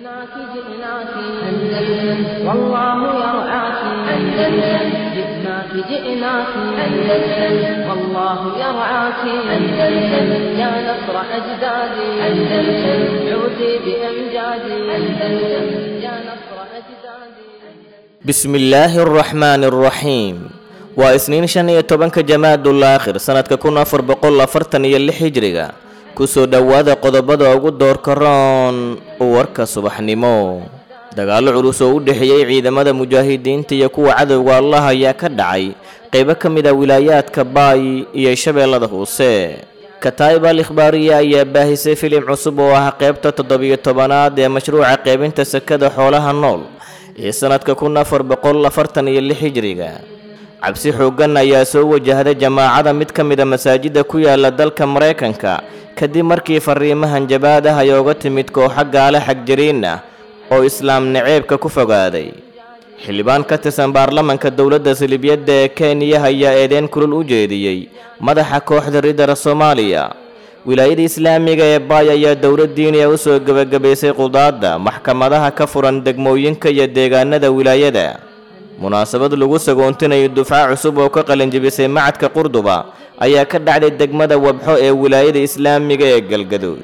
جئناك جئناك أندلس والله يرعاك أندلس جئناك جئناك أندلس والله يرعاك أندلس يا نصر أجدادي أندلس عودي بأمجادي أندلس يا نصر أجدادي بسم الله الرحمن الرحيم waa isniin shan iyo tobanka jamaadul aakhir sanadka kun afar boqol afartan iyo lix hijriga kusoo dhowaada qodobada ugu doorka roon warka subaxnimo dagaallo culus oo u dhexeeyey ciidamada mujaahidiinta iyo kuwa cadowga allah ayaa ka dhacay qaybo ka mid a wilaayaadka baay iyo shabeellada hoose kataa'ib al ikhbaariya ayaa baahisay filim cusub oo ah qaybta toddobiyo tobanaad ee mashruuca qaybinta sakada xoolaha nool ee sanadka kun afar boqol afartan iyo lix hijriga cabsi xooggan ayaa soo wajahday jamaacada mid ka mid a masaajidda ku yaala dalka maraykanka kadib markii fariimahan jabaad ah ay oga timid kooxo gaale xagjiriin ah oo islaam naceebka ku fogaaday xildhibaan ka tirsan baarlamanka dowladda silibyadda ee kenya ayaa eedeyn kulul u jeediyey madaxa kooxda ridara soomaaliya wilaayada islaamiga ee baay ayaa dowlad diiniya u soo gebagabaysay qudaadda maxkamadaha ka furan degmooyinka iyo deegaanada wilaayada munaasabad lagu sagoontinayo dufca cusub oo ka qalinjibisay macadka qurduba ayaa ka dhacday degmada wabxo ee wilaayada islaamiga ee galgaduud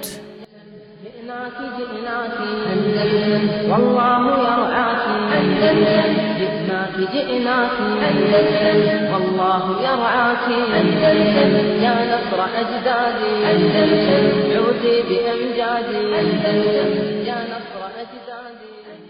جئناك جئناك أندلس والله يرعاك أندلس جئناك جئناك أندلس والله يرعاك أندلس يا نصر أجدادي أندلس عودي بأمجادي أندلس يا نصر أجدادي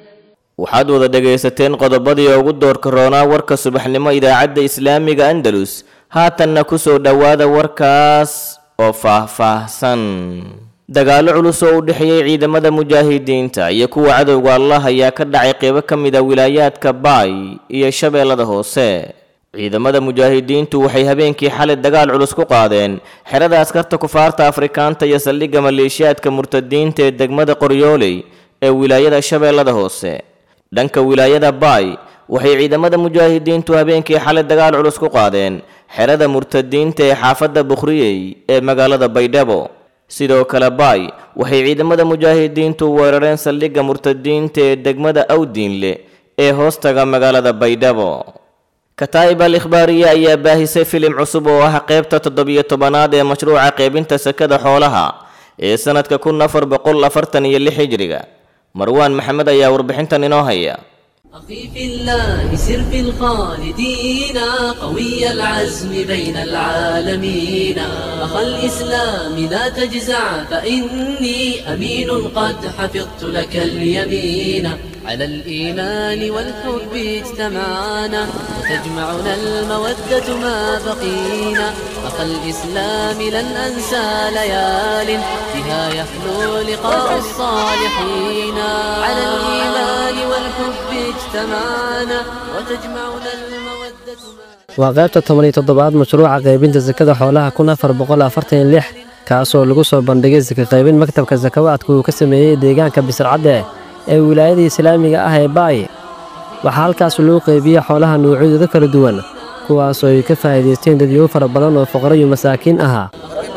waxaad wada dhegaysateen qodobadii ugu doorka roonaa warka subaxnimo idaacadda islaamiga andalus haatanna ku soo dhowaada warkaas oo faah-faahsan dagaallo culus oo u dhexeeyey ciidamada mujaahidiinta iyo kuwa cadowga allah ayaa ka dhacay qeybo ka mid a wilaayaadka baay iyo shabeellada hoose ciidamada mujaahidiintu waxay habeenkii xalay dagaal culus ku qaadeen xerada askarta kufaarta afrikaanta iyo saldhigga maleeshiyaadka murtadiinta ee degmada qoryooley ee wilaayada shabeellada hoose dhanka wilaayada baay waxay ciidamada mujaahidiintu habeenkii xalay dagaal culus ku qaadeen xerada murtadiinta ee xaafadda bukhriyey ee magaalada baydhabo sidoo kale baay waxay ciidamada mujaahidiintu weerareen saldhigga murtadiinta ee degmada awdiinle ee hoostaga magaalada baydhabo kataa'ib al ikhbaariya ayaa baahisay filim cusub oo ah qaybta toddobiyo tobanaad ee mashruuca qaybinta sakada xoolaha ee sanadka kun afar boqol afartan iyo lix hijriga marwaan maxamed ayaa warbixintan inoo haya أخي في الله سر في الخالدين قوي العزم بين العالمين أخا الإسلام لا تجزع فإني أمين قد حفظت لك اليمين على الإيمان والحب اجتمعنا وتجمعنا المودة ما بقينا أخا الإسلام لن أنسى ليال بها يحلو لقاء الصالحين على الإيمان والحب اجتمعنا وتجمعنا المودة ما waa qaybta toban iyo toddobaad mashruuca qaybinta sakada xoolaha kun afar boqol afartan iyo lix kaasoo lagu soo bandhigay saka qaybin maktabka sakawaadka uu ka sameeyey deegaanka bisircadde ee wilaayada islaamiga ah ee baay waxaa halkaas lagu qeybiyey xoolaha nuucyadooda kala duwan kuwaasoo ay ka faa'iidaysteen dadyow fara badan oo fuqaro iyo masaakiin ahaa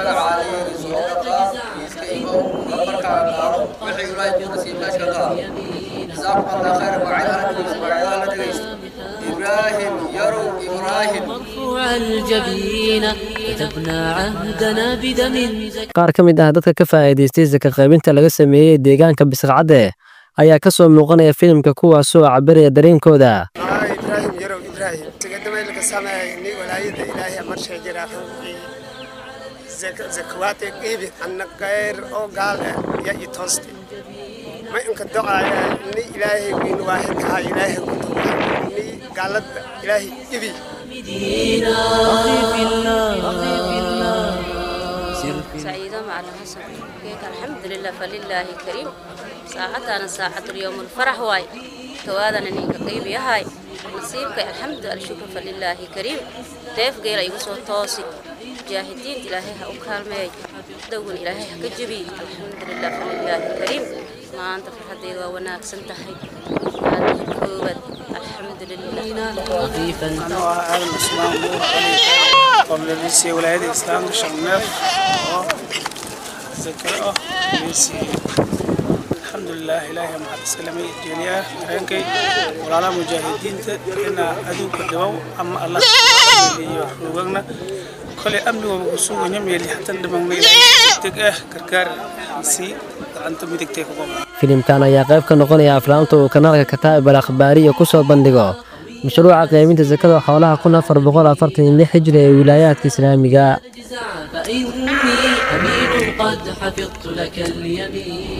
إبراهيم يرو إبراهيم مرفوع الجبين كتبنا عهدنا بدم زكي qaar ka mid ah dadka ka faa'iidaystay saka qaybinta laga sameeyey deegaanka bisircadde ayaa ka soo muuqanaya filimka kuwaasoo cabiraya dareenkooda إبراهيم يرو إبراهيم تقدم لك سماء إني ولاية إلهي أمر شيء جراحه زك زكوات إيبي أنك غير أو قال يا يتوستي ما إنك دعاء إني إلهي وين واحد كها إلهي كنت إني قالت إلهي إيبي مدينة أخي في الله أخي في الله سر في سعيدة مع الحسن كيك الحمد لله فلله كريم ساعتنا ساعة اليوم الفرح واي توادنا نينك قيب يهاي نصيبك الحمد الشكر فلله كريم ديف غير يقصو توسي جاهدين إلهي أكالمي دون إلهي كجبي الحمد لله فلله كريم ما أنت في حديد وناك سنتحي هذه الكوبت الحمد لله خفيفا أنا أهل الإسلام قبل ليسي ولاية الإسلام شغناف زكاة ليسي الحمد لله alxamdulilah ilaahay maxad iskalame jeeliyaa dareenkay walaalaha mujaahidiinta ina aduunka dhibow ama allah iyo rugagna kole amnigooba ku suganya meeli hatan dhimagna ilaahay deg ah gargaar sii gacanta midigtay ku qaba filimkan ayaa qayb ka noqonaya aflaamta uu kanaalka kataa'ib al akhbaariya ku soo bandhigo mashruuca qaybinta sakada xoolaha kun afar boqol afartan iyo lix hijri ee wilaayaadka islaamiga فإني أمين قد حفظت لك اليمين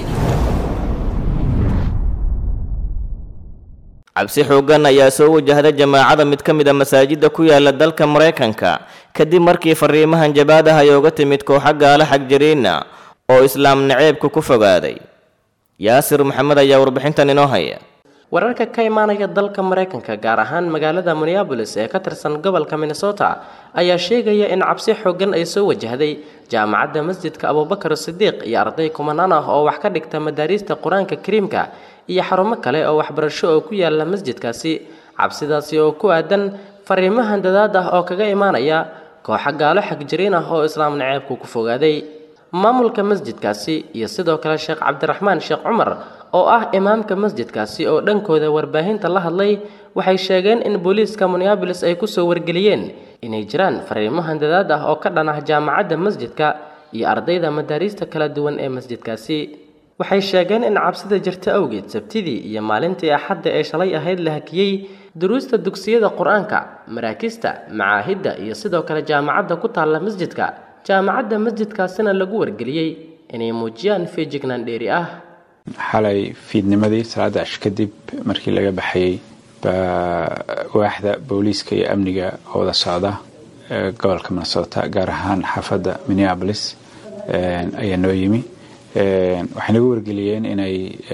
cabsi xooggan ayaa soo wajahda jamaacada mid ka mid a masaajidda ku yaala dalka maraykanka kadib markii fariimahan jabaadaha ay uga timid kooxa gaala xagjiriina oo islaam naceebka ku fogaaday yaasir maxamed ayaa warbixintan inoo haya wararka ka imaanaya dalka maraykanka gaar ahaan magaalada minneabolis ee ka tirsan gobolka minnesota ayaa sheegaya in cabsi xooggan ay soo wajahday jaamacadda masjidka abubakar sidiiq iyo arday kumanaan ah oo wax ka dhigta madaariista qur-aanka kariimka iyo xarumo kale oo waxbarasho oo ku yaala masjidkaasi cabsidaasi oo ku aadan fariimahan dadaad ah oo kaga imaanaya kooxa gaalo xagjiriin ah oo islaam naceebku ku fogaaday maamulka masjidkaasi iyo sidoo kale sheekh cabdiraxmaan sheekh cumar oo ah imaamka masjidkaasi oo dhankooda warbaahinta la hadlay waxay sheegeen in booliiska minneabolis ay kusoo wargeliyeen inay jiraan fariimahan dadaad ah oo ka dhan ah jaamacadda masjidka iyo ardayda madaariista kala duwan ee masjidkaasi waxay sheegeen in cabsida jirta awgeed sabtidii iyo maalintii axadda ee shalay ahayd la hakiyey duruusta dugsiyada qur-aanka maraakista macaahidda iyo sidoo kale jaamacadda ku taalla masjidka jaamacadda masjidkaasina lagu wargeliyey inay muujiyaan feejignaan dheeri ah xalay fiidnimadii salaada ash kadib markii laga baxayey baa waaxda booliiska iyo amniga oo wada socda gobolka minnesota gaar ahaan xaafadda minneapolis ayaa noo yimi waxay nagu wargeliyeen inay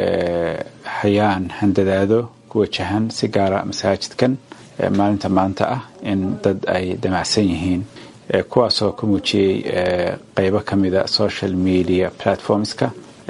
hayaan handadaado ku wajahan si gaara masaajidkan maalinta maanta ah in dad ay damacsan yihiin kuwaasoo ka muujiyey qeybo ka mida social media platformska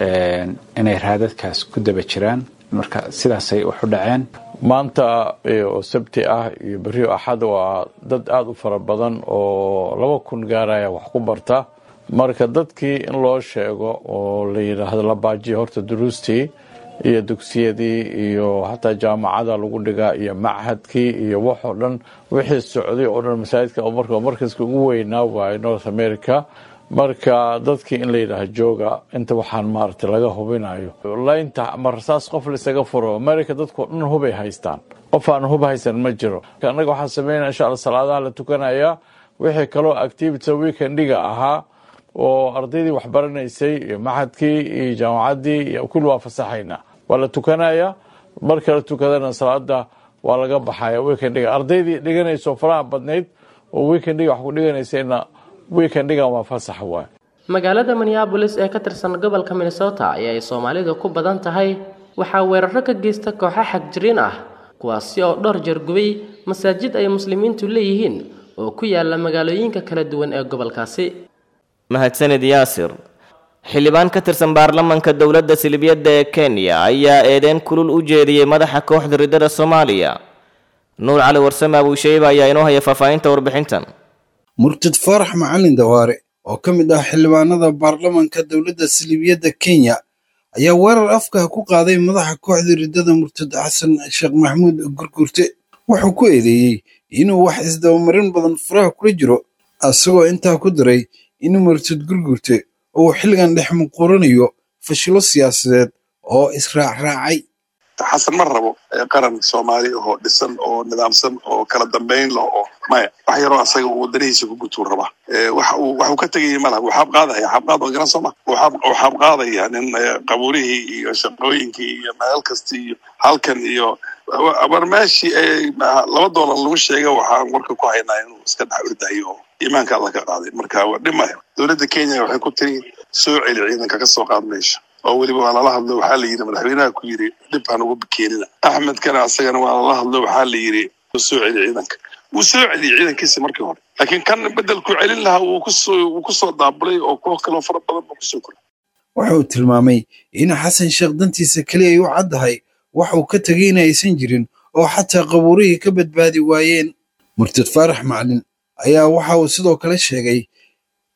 inay raadadkaas ku daba jiraan marka sidaasay wax u dhaceen maanta oo sabti ah iyo berrio axad waa dad aada u fara badan oo laba kun gaaraya wax ku barta marka dadkii in loo sheego oo la yidhaahdo la baajiyo horta duruustii iyo dugsiyadii iyo xataa jaamacada lagu dhigaa iyo machadkii iyo waxoo dhan wixii socday oo dhan masaajidka marka markaska ugu weynaa waaye north america marka dadkii in la yidhaaha jooga inta waxaan maaragtay laga hubinayo laynta ama rasaas qof laisaga furo america dadkao dhan hubay haystaan qof aan hub haysan ma jiro annaga waxaan sameynaya insha alla salaadaha la tukanayaa wixii kaloo activity weekendiga ahaa oo ardaydii waxbaranaysay iyo maxadkii iyo jaamacaddii iyo kulli waa fasaxayna waa la tukanayaa marka la tukadana salaada waa laga baxaya weekendiga ardaydii dhiganayso faraha badnayd oo weekendiga wax ku dhiganaysayna weekendigan waa fasax waay magaalada minneabolis ee ka tirsan gobolka minnesota ee ay soomaalidu ku badan tahay waxaa weeraro ka geysta kooxo xagjiriin ah kuwaasi oo dhowr jeer gubay masaajid ay muslimiintu leeyihiin oo ku yaala magaalooyinka kala duwan ee gobolkaasi mahadsanid yaasir xildhibaan ka tirsan baarlamanka dowladda silibiyadda ee kenya ayaa eedeyn kulul u jeediyey madaxa kooxda riddada soomaaliya nuur cali warsame abuusheyba ayaa inoo haya faahfaahinta warbixintan murtad faarax macalin dawaare oo ka mid ah xildhibaanada baarlamanka dowladda silibiyadda kenya ayaa weerar afka ku qaaday madaxa kooxda riddada murtad xasan sheekh maxamuud gurgurte wuxuu ku eedeeyey inuu wax isdabamarin badan faraha kula jiro asagoo intaa ku daray in murtad gurgurte uu xilligan dhex muquranayo fashilo siyaasadeed oo israacraacay xasan ma rabo qaran soomaali oo dhisan oo nidaamsan oo kala dambayn leh oo maya wax yaroo asaga uu wadanihiisa ku gutuu rabaa waxa uu ka tegayay malaha wuu xaabqaadaya xaabqaad waa garan sooma wuu xaabqaadaya nin qabuurihii iyo shaqooyinkii iyo meel kasta iyo halkan iyo war meeshii laba doolar lagu sheega waxaan warka ku haynaa inuu iska dhex ordayo oo iimaanka alla ka qaaday marka waa dhimaya dowladda kenya waxay ku tiri soo celi ciidanka ka soo qaad meesha oo weliba waa lala hadlo waxaa la yidhi madaxweynaha ku yidhi dhib han ugu keenina axmed kana asagana waa lala hadlo waxaa la yidhi soo celi ciidanka wuu soo celiyey ciidankiisi markii hore laakiin kan bedelku celin lahaa wuu kusoo wuu kusoo daabulay oo koox kaloo fara badan buu kusoo koray waxa uu tilmaamay in xasan sheekh dantiisa keliya ay u caddahay wax uu ka tegay in aysan jirin oo xataa qabuurihii ka badbaadi waayeen murtad faarax macalin ayaa waxa uu sidoo kale sheegay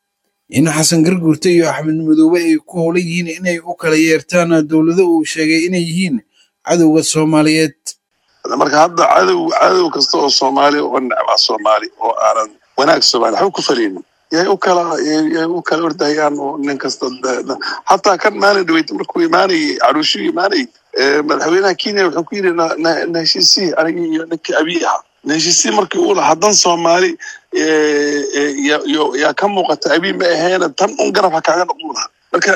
in xasan garguurte iyo axmed madoobe ay ku howlan yihiin inay u kala yeertaan dowlado uu sheegay inay yihiin cadowga soomaaliyeed marka hadda cadow cadow kasta oo soomaali oo necbaa soomaali oo aanan wanaag soomaali waxba ku falaynin yay u kala yay u kala ordahayaan oo nin kasta hataa kan maalin dhaweyta markuu imaanayay caruushuu imaanayay madaxweynaha kenya wuxuu ku yidhi na heshiisii anigii iyo ninkii abiy ahaa na heshiisii markii uu lahaa dan soomaali yaa ka muuqata abiy ma aheena tan un garab ha kaaga noqon lahaa marka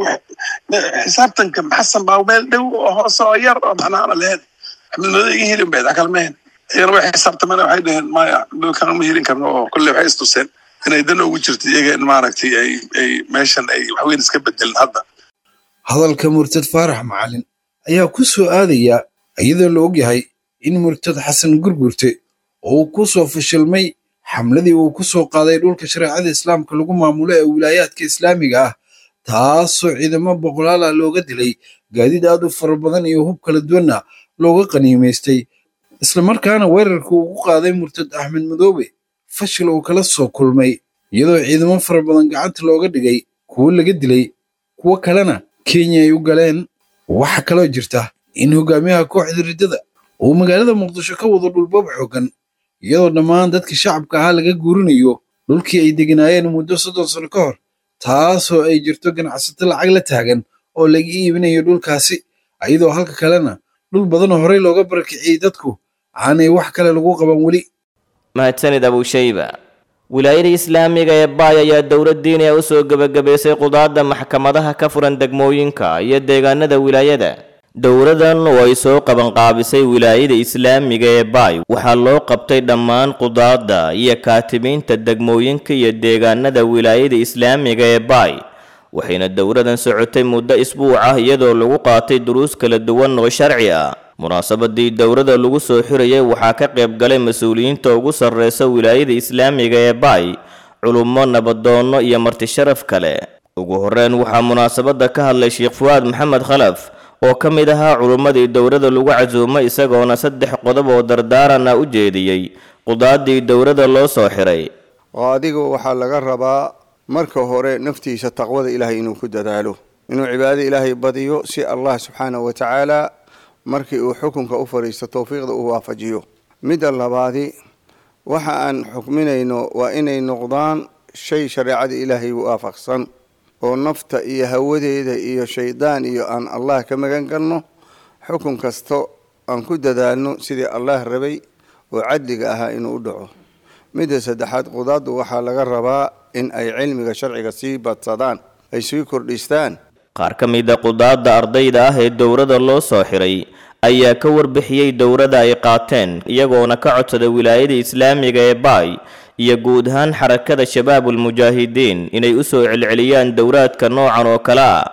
xisaabtanka xasan baa meel dhow oo hoose oo yar oo macnaana lahayn axmed madoobe iga helin bayd akal mahen iyagana way xisaabtameen waxay dhaheen maya kana ma helin karno oo kolley waxay istuseen inay dan ugu jirto iyaga in maaragtay ay ay meeshan ay waxweyn iska bedelin hadda hadalka murtad faarax macalin ayaa ku soo aadaya iyadoo la ogyahay in murtad xasan gurgurte oo uu ku soo fashilmay xamladii uu ku soo qaaday dhulka shareecada islaamka lagu maamulo ee wilaayaadka islaamiga ah taasoo ciidamo boqolaal ah looga dilay gaadiid aad u fara badan iyo hub kala duwanna looga qaniimaystay islamarkaana weerarka ugu qaaday murtad axmed madoobe fashil uu kala soo kulmay iyadoo ciidamo fara badan gacanta looga dhigay kuwo laga dilay kuwo kalena kenya ay u galeen waxaa kaloo jirta in hogaamiyaha kooxda riddada uu magaalada muqdisho ka wado dhulbab xooggan iyadoo dhammaan dadkii shacabka ahaa laga guurinayo dhulkii ay deganaayeen muddo soddon sano ka hor taasoo ay jirto ganacsato lacag la taagan oo laga iibinayo dhulkaasi iyadoo halka kalena dhul badanoo horey looga barakiciyey dadku aanay wax kale lagu qaban weli mahadsanid abushayba wilaayada islaamiga ee baay ayaa dowlad diini ah u soo gebagabaysay qudaadda maxkamadaha ka furan degmooyinka iyo deegaanada wilaayada dowladan oo ay soo qabanqaabisay wilaayada islaamiga ee baay waxaa loo qabtay dhammaan qudaadda iyo kaatimiinta degmooyinka iyo deegaanada wilaayada islaamiga ee baay waxayna dowladan socotay muddo isbuuc ah iyadoo lagu qaatay duruus kala duwan oo sharci ah munaasabadii dowladda lagu soo xirayay waxaa ka qayb galay mas-uuliyiinta ugu sarreysa wilaayada islaamiga ee baay culummo nabadoonno iyo martisharaf kale ugu horreyn waxaa munaasabadda ka hadlay sheekh fuwaad maxamed khalaf oo ka mid ahaa culummadii dowladda lagu casuumay isagoona saddex qodob oo dardaarana u jeediyey qudaadii dowladda loo soo xiray oo adigu waxaa laga rabaa marka hore naftiisa taqwada ilaahay inuu ku dadaalo inuu cibaadada ilaahay badiyo si allah subxaanahu wa tacaala markii uu xukunka u fadhiisto towfiiqda uu waafajiyo midda labaadi waxa aan xukminayno waa inay noqdaan shay shareecada ilaahay waafaqsan oo nafta iyo hawadeeda iyo shaydaan iyo aan allah ka magan galno xukun kasto aan ku dadaalno sidii allah rabay oo cadliga ahaa inuu u dhaco midda saddexaad qudaaddu waxaa laga rabaa in ay cilmiga sharciga sii badsadaan ay sii kordhistaan qaar ka mida qudaadda ardayda ah ee dowladda loo soo xiray ayaa ka warbixiyey dowladda ay qaateen iyagoona ka codsaday wilaayada islaamiga ee baay iyo guud ahaan xarakada shabaabulmujaahidiin inay u soo celceliyaan dowlaadka noocan oo kale ah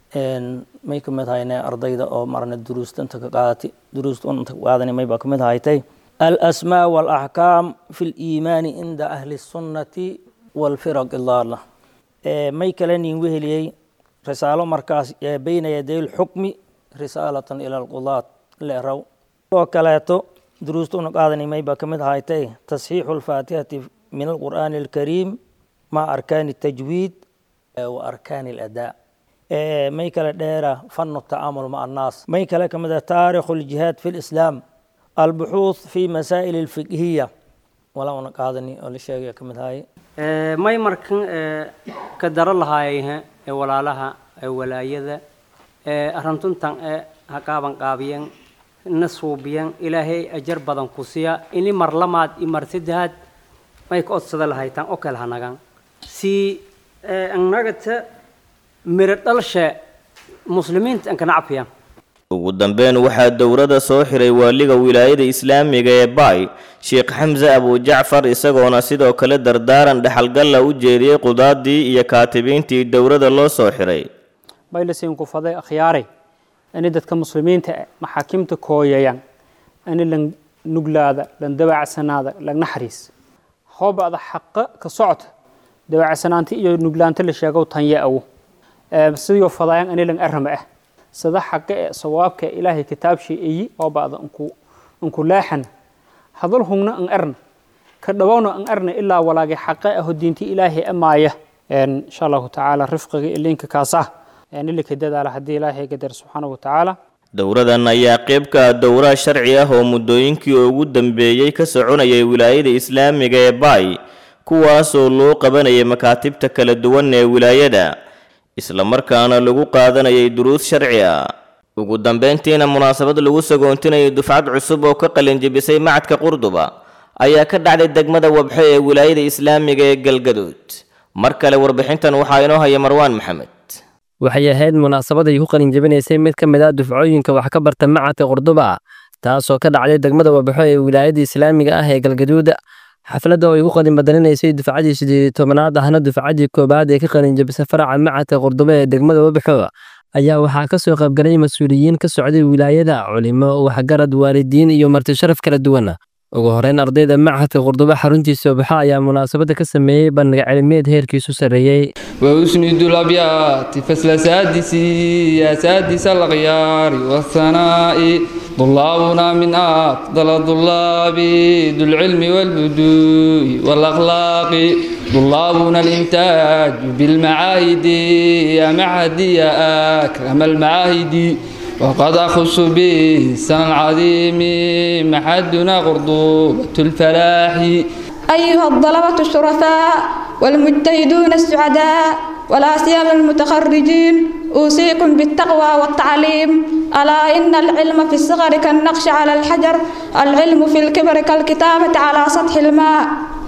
may ka mid hayne ardayda oo marna duruusta inta ka qaadati duruusta inta ka qaadani may baa ka mid haytay alasmaa waalaxkaam fi liimaani cinda ahli sunnati walfiraq ilaala may kale nin weheliyey risaalo markaas bayna yaday lxukmi risaalatan ila alqudaad leeraw oo kaleeto duruusta una qaadani may baa ka mid haytay tasxiixu alfaatihati min alqur'aani alkariim maca arkaani الtajwiid wa arkaani اladaa may kale dheera fanu tacaamul maca annaas may kale ka mid ah taarikhu ljihaad fi lislaam albuxuuth fi masaa'il alfiqhiya walaa una qaadani oo la sheegaya ka mid haye may markan ka daro lahaayayha ee walaalaha ee walaayada ee arrintuntan ee ha qaaban qaabiyan na suubiyan ilaahay ajar badan ku siya ini mar lamaad iyo mar saddexaad may ka odsada lahaytaan oo kale hanagan si annagata miro dhalshe muslimiinta an kana cafiyan ugu dambeyn waxaa dowladda soo xiray waaliga wilaayada islaamiga ee baay sheekh xamse abujacfar isagoona sidoo kale dardaaran dhexalgalla u jeediyey qudaadii iyo kaatibiintii dowladda loo soo xiray baylasin ku faday akhyaaray ani dadka muslimiinta ah maxaakimta kooyayan ani lan nuglaada lan dabacadsanaada lan naxariis hoobada xaqa ka socota dabacadsanaanta iyo nuglaanta la sheegow tanya awo sidoo fadayan ani lan arama ah sada xaqa ee sawaabka ilaahay kitaabshii eyi oo ba'da unku unku laaxan hadal hungna an arna ka dhawowna an arna ilaa walaagi xaqa aho diinti ilaahay amaaya insha allahu tacaala rifqiga ilinka kaas ah ilika dadaala haddii ilaahay gadar subxaanahu watacaala dowradan ayaa qayb ka ah dowra sharci ah oo muddooyinkii ugu dambeeyey ka soconayay wilaayada islaamiga ee baay kuwaasoo loo qabanayay makaatibta kala duwan ee wilaayada islamarkaana lagu qaadanayay duruus sharci ah ugu dambeyntiina munaasabad lagu sagoontinayay dufcad cusub oo ka qalinjibisay macadka qurduba ayaa ka dhacday degmada wabxo ee wilaayada islaamiga ee galgaduud mar kale warbixintan waxaa inoo haya marwaan maxamed waxay ahayd munaasabad ay ku qalinjabinaysay mid ka mid ah dufcooyinka wax ka barta macadka qurduba taasoo ka dhacday degmada wabxo ee wilaayada islaamiga ah ee galgaduud xafladda oo ay ku qalin badalinaysay dufcadii sideed tobanaad ahna dufcadii koobaad ee ka qalinjabisay faraca macadka qurduba ee degmada wabxo ayaa waxaa ka soo qaybgalay mas-uuliyiin ka socday wilaayada culimo waxgarad waalidiin iyo marti sharaf kala duwan ugu horeyn ardayda macadka qurduba xaruntiisa wabxo ayaa munaasabadda ka sameeyey bandhiga cilmiyeed heerkiisu sarreeyey وأسند الأبيات فصل سادسي يا سادس الأغيار والثناء طلابنا من أفضل الطلاب ذو العلم والهدوء والأخلاق طلابنا الإنتاج بالمعاهد يا معهدي يا أكرم المعاهد وقد أخص به السنة العظيم محدنا غرضوبة الفلاح أيها الطلبة الشرفاء والمجتهدون السعداء ولا سيما المتخرجين أوصيكم بالتقوى والتعليم ألا إن العلم في الصغر كالنقش على الحجر العلم في الكبر كالكتابة على سطح الماء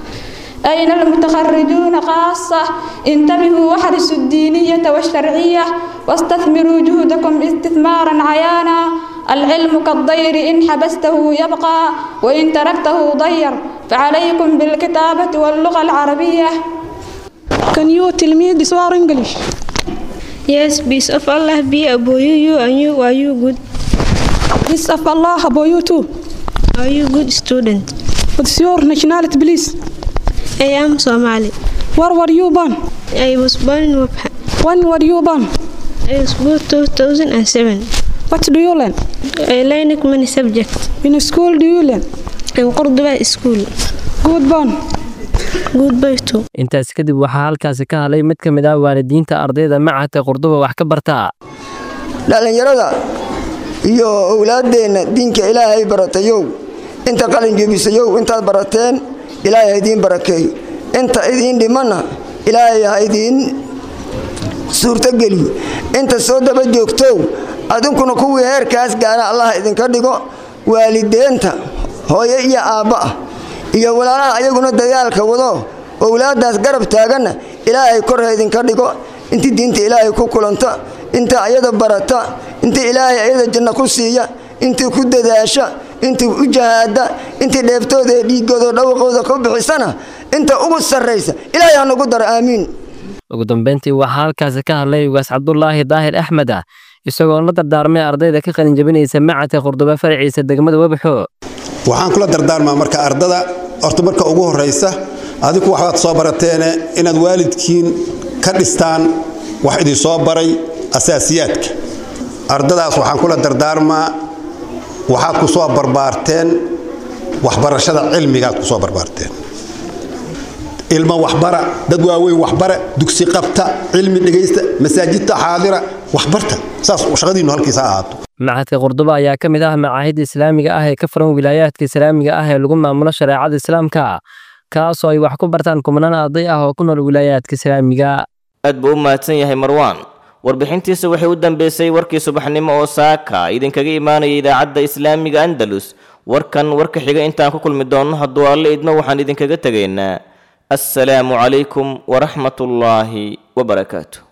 أين المتخرجون خاصة انتبهوا واحرصوا الدينية والشرعية واستثمروا جهدكم استثمارا عيانا العلم كالضير إن حبسته يبقى وإن تركته ضير فعليكم بالكتابة واللغة العربية Can you tell me this word English? Yes, peace of Allah be upon you, you and you are you good? Peace of Allah upon you too. Are you good student? What's your nationality, please? I am Somali. Where were you born? I was born in Wabha. When were you born? I was born 2007. What do you learn? I learn many subjects. In school do you learn? In Cordoba school. Good born. Goodbye too. intaas kadib waxaa halkaasi ka hadlay mid ka mid ah waalidiinta ardayda macadka qurduba wax ka barta dhallinyarada iyo owlaaddeenna diinka ilaahay baratayow inta qalin jebisayow intaad barateen ilaahay ha idiin barakeeyo inta idiin dhimanna ilaahay ha idiin suurtogeliyo inta soo daba joogtow adinkuna kuwii heerkaas gaana allah idinka dhigo waalideenta hooyo iyo aabba ah iyo walaalaha ayaguna dadaalka wado owlaaddaas garab taaganna ilaahay kor ha idinka dhigo intii diinta ilaahay ku kulanta inta ayada barata intii ilaahay ayada janno ku siiya intii ku dadaasha intii u jahaada intii dheeftooda ee dhiigooda dhawaqooda ku bixisana inta ugu sarraysa ilaahay ha nagu daro aamiin ugu dambeyntii waxaa halkaasi ka hadlay ugaas cabdulaahi daahir axmed ah isagoo la dardaarmay ardayda ka qalinjabinaysa macadka qurduba faraciisa degmada webxo waxaan kula dardaarmaa marka ardada horta marka ugu horraysa adigu waxbaad soo barateene inaad waalidkiin ka dhistaan wax idin soo baray asaasiyaadka ardadaas waxaan kula dardaarmaa waxaad ku soo barbaarteen waxbarashada cilmigaad ku soo barbaarteen ilmo waxbara dad waaweyn waxbara dugsi qabta cilmi dhegaysta masaajidta xaadira waxbarta saas shaqadiinnu halkiisa ha ahaato macadka qurduba ayaa ka mid ah macaahidda islaamiga ah ee ka furan wilaayaadka islaamiga ah ee lagu maamulo shareecada islaamka kaasoo ay wax ku bartaan kumanaan arday ah oo ku nool wilaayaadka islaamiga aad buu u mahadsan yahay marwaan warbixintiisa waxay u dambeysay warkii subaxnimo oo saaka idinkaga imaanaya idaacadda islaamiga andalus warkan warka xiga intaan ku kulmi doonno hadduu alle idmo waxaan idinkaga tegaynaa assalaamu calaykum waraxmatullaahi wabarakaatu